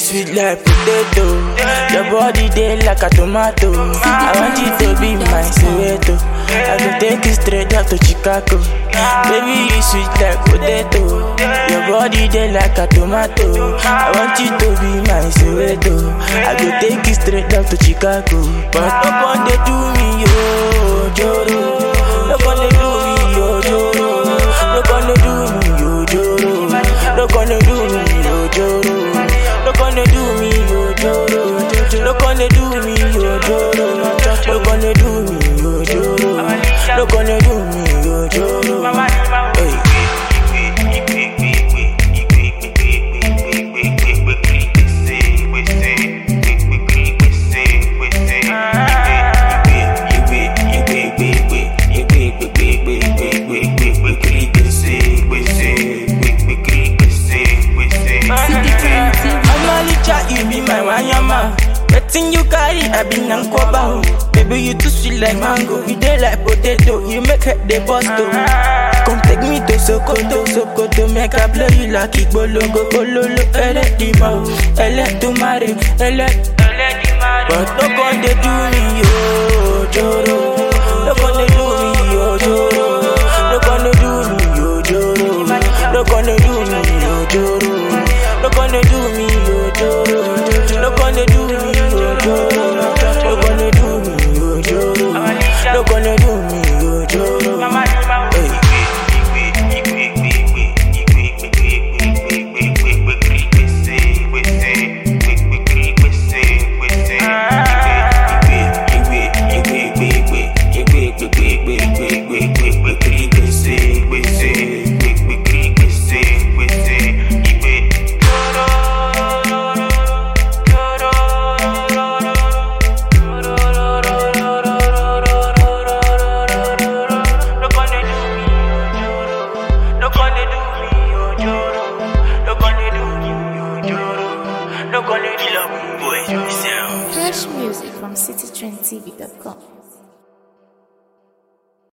sweet like potato. Your body dey like a tomato. I want you to be my Soweto. I go take you straight up to Chicago. Baby, you sweet like potato. Your body dey like a tomato. I want you to be my Soweto. I go take you straight up to Chicago. But no one dey do me, yo, Joro. No one dey do me, yo, Joro. No one dey do me, yo, Joro. No one dey do me, yo, Joro. No one dey do me, yo, Joro. No one dey do me, yo, Joro. No one dey do me, yo, Joro. No one dey do me, yo, Joro. Hey. Amalicha, you be my wanyama. Wetin you carry, I be nankoba. oh. Baby, you too sweet like mango. You dey like potato, you make head dey bust oh. Come take me to Sokoto, Sokoto, make I blow you like Igbolongo, Bololo, ele dima, ele tumare, ele, ele dimare. But no gon dey do me, yo, Joro. No gon dey do me, yo, Joro. No gon dey do me, yo, Joro. No gon dey do me, yo, Joro. No gon dey do me, yo, Joro. No gon dey do me, yo, Joro. No gon dey do me, yo, Joro. No gon dey do me, yo, Joro. Hey. Fresh music from citytrendtv.com.